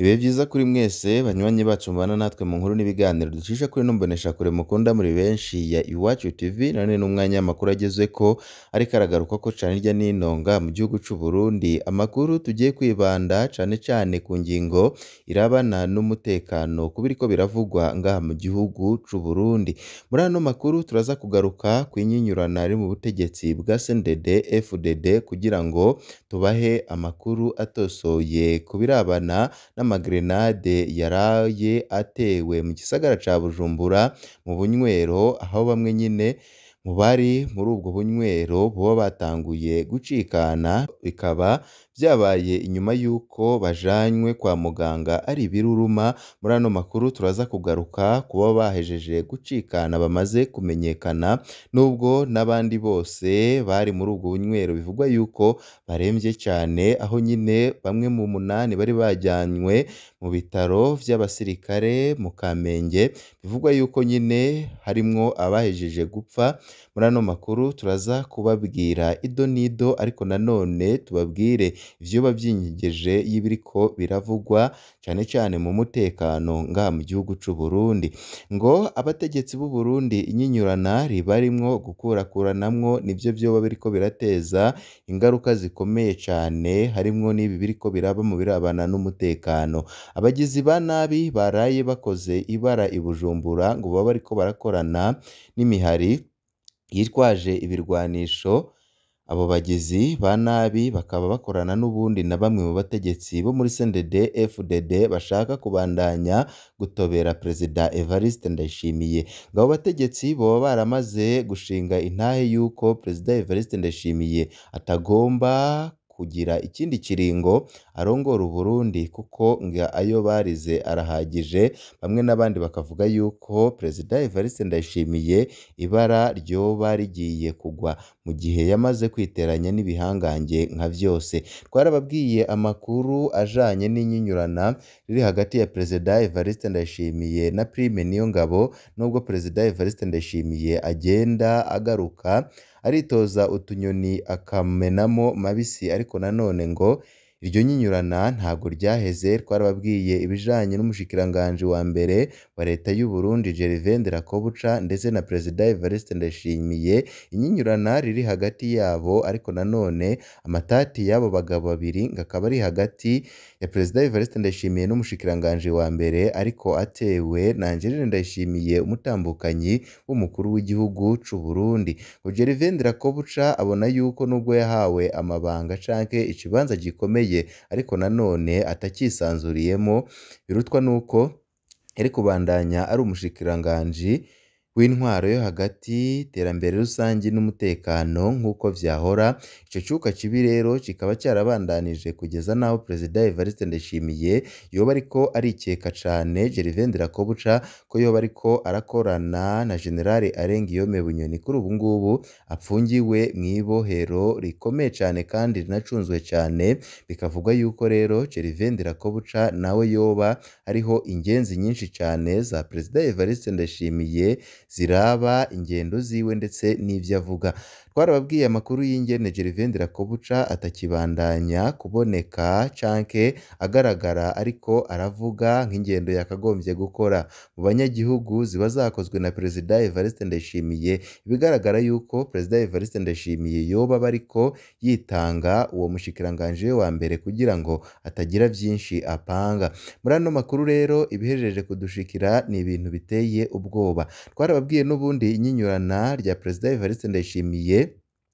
Ibihe vyiza kuri mwese banywanyi bacu mubana natwe mu nkuru n'ibiganiro ducisha kuri ino mboneshakure mukunda muri benshi ya Iwacu TV, none n'umwanya w'amakuru agezweko ariko aragarukako cane hirya no hino ngaha mu gihugu c'Uburundi, amakuru tugiye kwibanda cane cane ku ngingo irabana n'umutekano ku biriko biravugwa ngaha mu gihugu c'Uburundi. Muri ano makuru turaza kugaruka kw'inyinyurana riri mu butegetsi bwa CNDD FDD kugira ngo tubahe amakuru atosoye ku birabana n'amagrenade yaraye atewe mu gisagara ca Bujumbura mu bunywero, aho bamwe nyene mu bari muri ubwo bunywero boba batanguye gucikana, bikaba vyabaye inyuma y'uko bajanywe kwa muganga ari ibiruruma. Muri ano makuru turaza kugaruka kuboba bahejeje gucikana bamaze kumenyekana, nubwo n'abandi bose bari muri ubwo bunywero bivugwa yuko baremvye cane, aho nyene bamwe mu munani bari bajanywe mu bitaro vy'abasirikare mu Kamenge, bivugwa yuko nyene harimwo abahejeje gupfa. Muri ano makuru turaza kubabwira ido n'ido ariko nanone tubabwire ivyoba vyinyegeje y'ibiriko biravugwa cane cane mu mutekano ngaha mu gihugu c'Uburundi. Ngo abategetsi b'u Burundi inyinyurana ribarimwo gukurakuranamwo nivyo vyoba biriko birateza ingaruka zikomeye cane, harimwo n'ibi biriko biraba mu birabana n'umutekano. Abagizi ba nabi baraye bakoze ibara i Bujumbura ngo boba bariko barakorana n'imihari yitwaje ibirwanisho, abo bagizi ba nabi bakaba bakorana n'ubundi na bamwe mu bategetsi bo muri CNDD FDD bashaka kubandanya gutobera Perezida Evariste Ndayishimiye. Ngo abo bategetsi boba baramaze gushinga intahe yuko Perezida Evariste Ndayishimiye atagomba kugira ikindi kiringo arongora Uburundi kuko ngo ayo barize arahagije, bamwe n'abandi bakavuga yuko Perezida Evariste Ndayishimiye ibara ryoba rigiye kugwa mu gihe yamaze kwiteranya n'ibihangange nka vyose. Twarababwiye amakuru ajanye n'inyinyurana riri hagati ya Perezida Evariste Ndayishimiye na Prime Niyongabo, nubwo Perezida Evariste Ndayishimiye agenda agaruka aritoza utunyoni akamenamo mabisi, ariko nanone ngo iryo nyinyurana ntabwo ryaheze. Twarababwiye ibijanye n'umushikiranganji wa mbere wa leta y'u Burundi Gervais Ndirakobuca ndetse na Perezida Evariste Ndayishimiye, inyinyurana riri hagati yabo ariko nanone amatati y'abo bagabo babiri ngo akaba ari hagati ya Perezida Evariste Ndayishimiye n'umushikiranganji wa mbere, ariko atewe na Angeline Ndayishimiye umutambukanyi w'umukuru w'igihugu c'Uburundi. Ngo Gervais Ndirakobuca abona yuko nubwo yahawe amabanga canke ikibanza gikomeye ariko nanone atacisanzuriyemwo, birutwa nuko yari kubandanya ari umushikiranganji w'intwaro yo hagati, iterambere rusangi n'umutekano nk'uko vyahora. Ico cuka kibi rero kikaba carabandanije kugeza n'aho Perezida Evariste Ndayishimiye yoba ariko arikeka cane Gervais Ndirakobuca ko yoba ariko arakorana na General Arenguiyome Bunyoni, kuri ubu ngubu apfungiwe mw'ibohero rikomeye cane kandi rinacunzwe cane, bikavugwa yuko rero Gervais Ndirakobuca nawe yoba hariho ingenzi nyinshi cane za Perezida Evariste Ndayishimiye ziraba ingendo ziwe ndetse n'ivyo avuga. Twarababwiye amakuru y'ingene Gervais Ndirakobuca atakibandanya kuboneka canke agaragara ariko aravuga nk'ingendo yakagombye gukora mu banyagihugu ziba zakozwe na Perezida Evariste Ndayishimiye, ibigaragara yuko Perezida Evariste Ndayishimiye yoba aba ariko yitanga uwo mushikiranganji we wa mbere kugira ngo atagira vyinshi apanga. Muri ano makuru rero ibihejeje kudushikira ni ibintu biteye ubwoba. Twarababwiye n'ubundi inyinyurana rya Perezida Evariste Ndayishimiye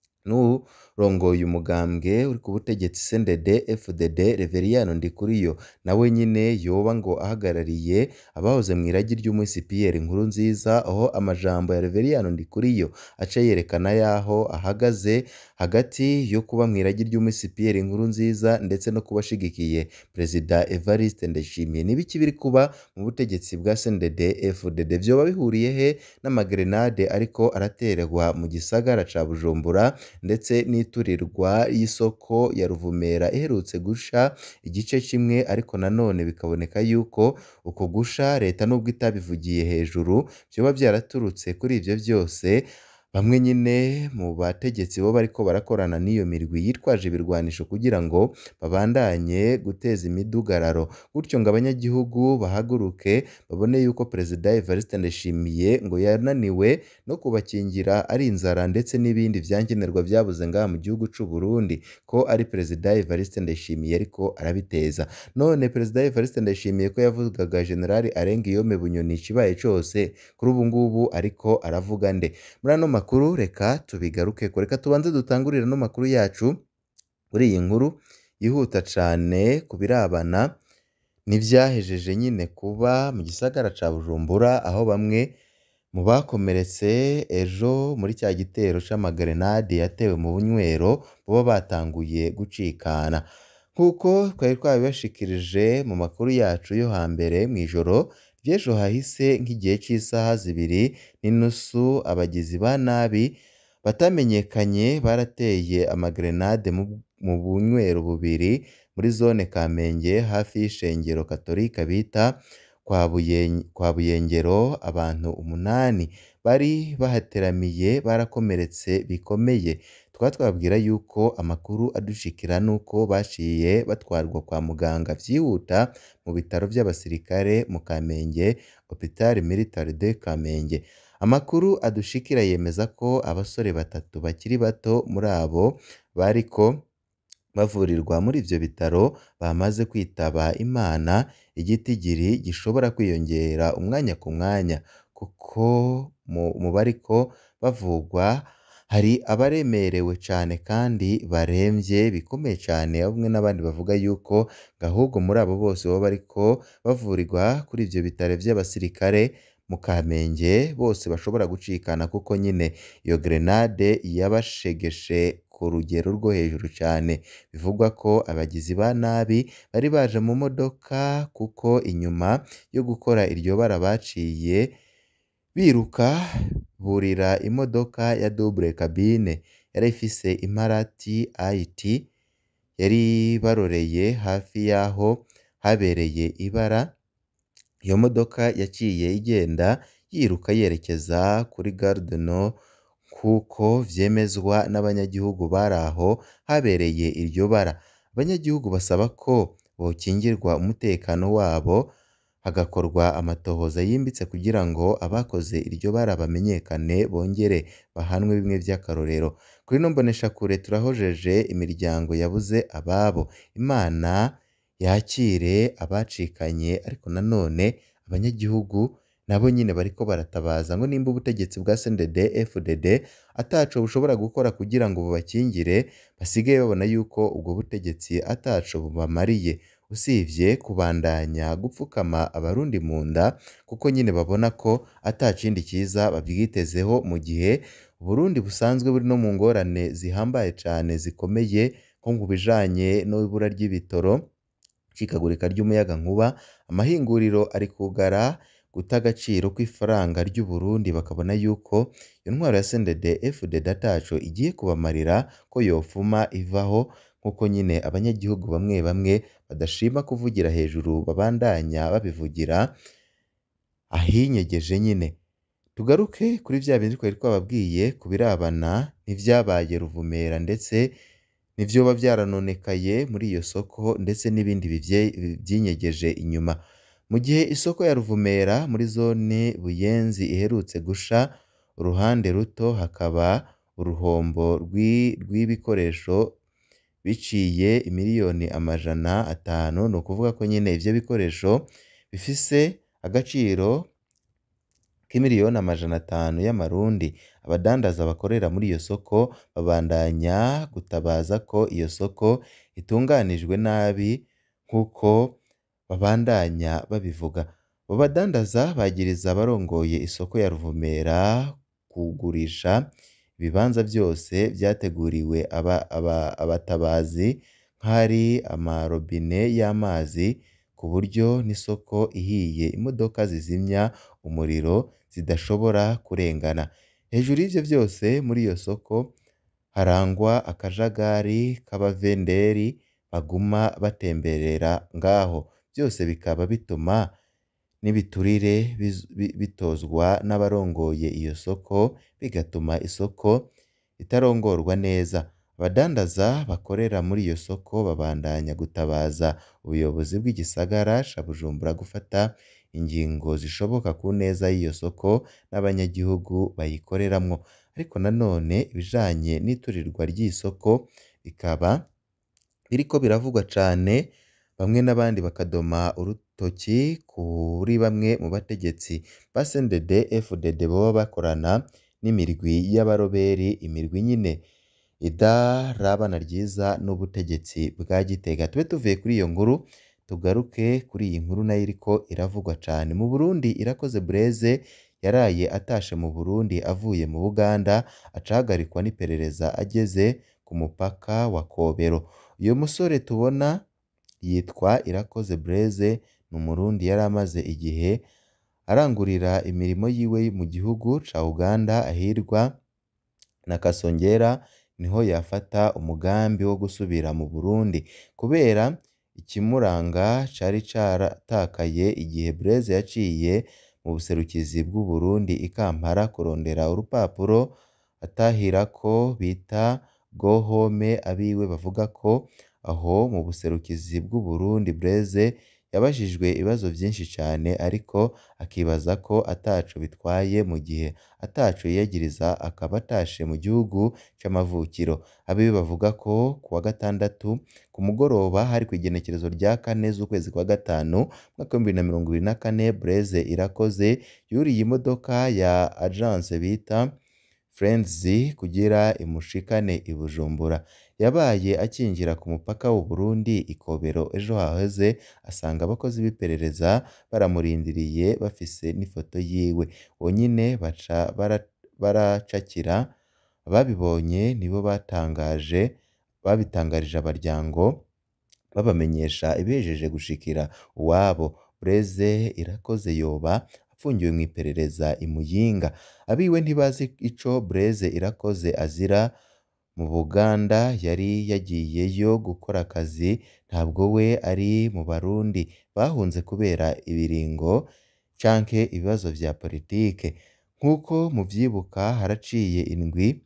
n'urongoye umugambwe uri ku butegetsi CNDD FDD Reveriyano Ndikuriyo, nawe nyene yoba ngo ahagarariye abahoze mw'iragi ry'umuhisi Pierre Nkurunziza, aho amajambo ya Reveriyano Ndikuriyo aca yerekana yaho ahagaze hagati yo kuba mw'iragi ry'umuhisi Pierre Nkurunziza ndetse no kuba ashigikiye Perezida Evariste Ndayishimiye. Ni ibiki biri kuba mu butegetsi bwa CNDD FDD? Vyoba bihuriye he n'amagrenade ariko araterwa mu gisagara ca Bujumbura ndetse n'iturirwa y'isoko ya Ruvumera iherutse gusha igice kimwe, ariko nanone bikaboneka yuko uko gusha leta nubwo itabivugiye hejuru vyoba vyaraturutse kuri ivyo vyose bamwe nyine mu bategetsi bo bariko barakorana n'iyo mirwi yitwaje ibirwanisho kugira ngo babandanye guteza imidugararo gutyo ngo abanyagihugu bahaguruke babone yuko Perezida Evariste Ndayishimiye ngo yananiwe no kubakingira ari inzara ndetse n'ibindi vyankenerwa vyabuze ngaha mu gihugu c'u Burundi ko ari Perezida Evariste Ndayishimiye ariko arabiteza none Perezida Evariste Ndayishimiye ko yavugaga General Arengiyome Bunyoni ikibaye cose kuri ubu ngubu ariko aravuga nde muri ano makuru reka tubigarukeko reka tubanze dutangurire ano makuru yacu kuri iyi nkuru yihuta cane ku birabana n'ivyahejeje nyine kuba mu gisagara ca Bujumbura aho bamwe mu bakomeretse ejo muri cya gitero c'amagrenade yatewe mu bunywero boba batanguye gucikana nk'uko twari twabibashikirije mu makuru yacu yo hambere mw'ijoro ry'ejo hahise nk'igihe c'isaha zibiri n'inusu abagizi ba nabi batamenyekanye barateye amagrenade mu bunywero bubiri muri zone Kamenge hafi y'ishengero Katolika bita kwa Buyengero abantu umunani bari bahateramiye barakomeretse bikomeye tukaba twababwira yuko amakuru adushikira nuko baciye batwarwa kwa muganga vyihuta mu bitaro vy'abasirikare mu Kamenge Hopital Militaire de Kamenge amakuru adushikira yemeza ko abasore batatu bakiri bato muri abo bariko bavurirwa muri ivyo bitaro bamaze kwitaba Imana igitigiri gishobora kwiyongera umwanya ku mwanya kuko mu bariko bavugwa hari abaremerewe cane kandi baremvye bikomeye cane aho bamwe n'abandi bavuga yuko ahubwo muri abo bose boba bariko bavurirwa kuri ivyo bitaro vy'abasirikare mu Kamenge bose bashobora gucikana kuko nyine iyo grenade yabashegeshe ku rugero rwo hejuru cane bivugwa ko abagizi ba nabi bari baje mu modoka kuko inyuma yo gukora iryo bara baciye biruka burira imodoka ya double cabine yari ifise imparati IT yari baroreye hafi y'aho habereye ibara iyo modoka yaciye igenda yiruka yerekeza kuri Gare du Nord kuko vyemezwa n'abanyagihugu bari aho habereye iryo bara abanyagihugu basaba ko bokingirwa umutekano wabo hagakorwa amatohoza yimbitse kugira ngo abakoze iryo bara bamenyekane bongere bahanwe bimwe vy'akarorero kuri ino mboneshakure turahojeje imiryango yabuze ababo Imana yakire abacikanye ariko nanone abanyagihugu nabo nyine bariko baratabaza ngo nimba ubutegetsi bwa CNDD FDD ataco bushobora gukora kugira ngo bubakingire basigaye babona yuko ubwo butegetsi ataco bubamariye usivye kubandanya gupfukama abarundi mu nda kuko nyine babona ko ata kindi cyiza babwitezeho mu gihe Uburundi busanzwe buri no mu ngorane zihambaye cane zikomeye nko mu bijanye n'ibura ry'ibitoro icikagurika ry'umuyagankuba amahinguriro ari kugara guta agaciro kw'ifaranga ry'u Burundi bakabona yuko iyo ntwaro ya CNDD FDD ataco igiye kubamarira ko yofuma ivaho nk'uko nyine abanyagihugu bamwe bamwe badashima kuvugira hejuru babandanya babivugira ahinyegeje nyine tugaruke kuri vya bindi twari twababwiye ku birabana n'ivyabaye Ruvumera ndetse n'ivyoba vyaranonekaye muri iyo soko ndetse n'ibindi vyinyegeje inyuma mu gihe isoko ya Ruvumera muri zone Buyenzi iherutse gusha uruhande ruto hakaba uruhombo rw'ibikoresho biciye imiliyoni amajana atanu ni ukuvuga ko nyine ivyo bikoresho bifise agaciro k'imiliyoni amajana atanu y'amarundi abadandaza bakorera muri iyo soko babandanya gutabaza ko iyo soko itunganijwe nabi nk'uko babandanya babivuga abo badandaza bagiriza abarongoye isoko ya Ruvumera kugurisha ibibanza vyose vyateguriwe abatabazi nk'ahari amarobine y'amazi ku buryo n'isoko ihiye imodoka zizimya umuriro zidashobora kurengana hejuru y'ivyo vyose muri iyo soko harangwa akajagari k'abavenderi baguma batemberera ngaho vyose bikaba bituma n'ibiturire bitozwa n'abarongoye iyo soko bigatuma isoko itarongorwa neza abadandaza bakorera muri iyo soko babandanya gutabaza ubuyobozi bw'igisagara ca Bujumbura gufata ingingo zishoboka ku neza y'iyo soko n'abanyagihugu bayikoreramwo ariko nanone ibijanye n'iturirwa ry'iyi soko bikaba biriko biravugwa cane bamwe n'abandi bakadoma urutoki kuri bamwe mu bategetsi ba CNDD FDD boba bakorana n'imirwi y'abaroberi imirwi nyene idarabana ryiza n'ubutegetsi bwa Gitega tube tuvuye kuri iyo nkuru tugaruke kuri iyi nkuru nayo iriko iravugwa cane mu Burundi Irakoze Blaise yaraye atashe mu Burundi avuye mu Buganda aca ahagarikwa n'iperereza ageze ku mupaka wa Kobero uyu musore tubona yitwa Irakoze Blaise ni umurundi yari amaze igihe arangurira imirimo yiwe mu gihugu ca Uganda ahirwa na Kasongera niho yafata umugambi wo gusubira mu Burundi kubera ikimuranga cari caratakaye igihe Blaise yaciye mu buserukizi bw'u Burundi i Kampala kurondera urupapuro atahirako bita go home abiwe bavuga ko aho mu buserukizi bw'u Burundi Blaise yabajijwe ibibazo vyinshi cane ariko akibaza ko ataco bitwaye mu gihe ataco yiyagiriza akaba atashe mu gihugu c'amavukiro abiwe bavuga ko kuwa gatandatu ku mugoroba hari kw'igenekerezo rya kane z'ukwezi kwa gatanu umwaka w'ibihumbi bibiri na mirongo ibiri na kane Blaise Irakoze yuriye imodoka ya agence bita Friends kugira imushikane i Bujumbura yabaye akinjira ku mupaka w'u Burundi i Kobero ejo haheze asanga abakozi b'iperereza baramurindiriye bafise n'ifoto yiwe uwo nyene baca baracakira ababibonye nibo batangaje babitangarije abaryango babamenyesha ibihejeje gushikira uwabo Blaise Irakoze yoba apfungiwe mw'iperereza i Muyinga abiwe ntibazi ico Blaise Irakoze azira mu Buganda yari yagiyeyo gukora akazi ntabwo we ari mu Barundi bahunze kubera ibiringo canke ibibazo vya politike nk'uko muvyibuka haraciye indwi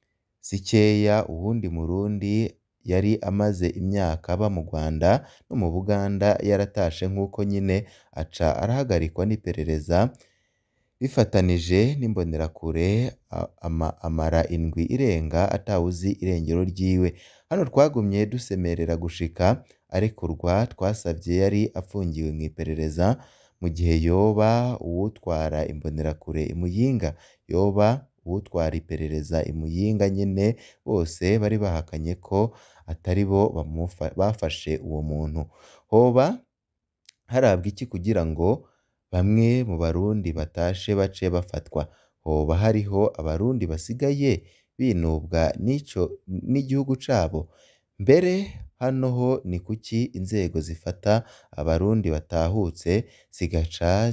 zikeya uwundi murundi yari amaze imyaka aba mu Rwanda no mu Buganda yaratashe nk'uko nyene aca arahagarikwa n'iperereza bifatanije n'imbonerakure amara indwi irenga atawuzi irengero ryiwe hano twagumye dusemerera gushika arekurwa twasavye yari apfungiwe mw'iperereza mu gihe yoba uwutwara imbonerakure i Muyinga yoba uwutwara iperereza i Muyinga nyene bose bari bahakanye ko atari bo bafashe uwo muntu hoba harabwa iki kugira ngo bamwe mu Barundi batashe bace bafatwa hoba hariho Abarundi basigaye binubwa n'ico n'igihugu cabo mbere hano ho ni kuki inzego zifata Abarundi batahutse zigaca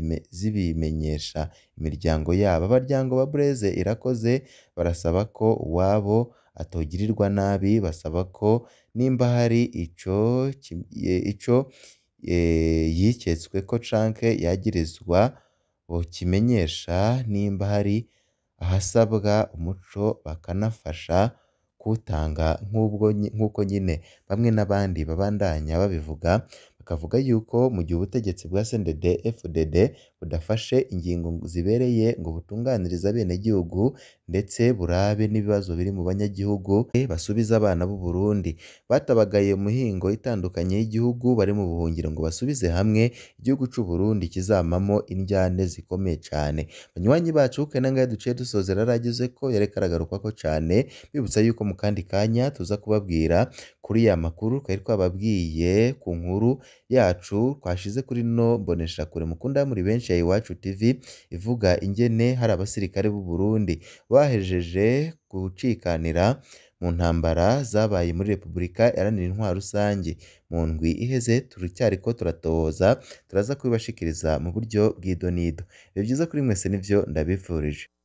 zibimenyesha imiryango yabo abaryango ba Blaise Irakoze barasaba ko uwabo atogirirwa nabi basaba ko nimba hari ico ico yiketsweko canke yagirizwa bokimenyesha nimba hari ahasabwa umuco bakanafasha kuwutanga nk'uko nyene bamwe n'abandi babandanya babivuga bakavuga yuko mu gihe ubutegetsi bwa CNDD FDD budafashe ingingo zibereye ngo butunganirize abenegihugu ndetse burabe n'ibibazo biri mu banyagihugu basubize abana b'u Burundi batabagaye mu mihingo itandukanye y'igihugu bari mu buhungiro ngo basubize hamwe igihugu c'u Burundi kizamamwo indyane zikomeye cane banywanyi bacu kari nangahe duciye dusozera yaragezeko yariko aragarukako cane mbibutsa yuko mu kandi kanya tuza kubabwira kuri ya makuru twari twababwiye ku nkuru yacu twashize kuri ino mboneshakure mukunda muri benshi ya Iwacu TV ivuga ingene hari abasirikare b'u Burundi bahejeje gucikanira mu ntambara zabaye muri Repubulika Iharanira Intwaro Rusangi mu ndwi iheze turacyariko turatohoza turaza kubibashikiriza mu buryo bw'idonido ni vyiza kuri mwese nivyo ndabifurije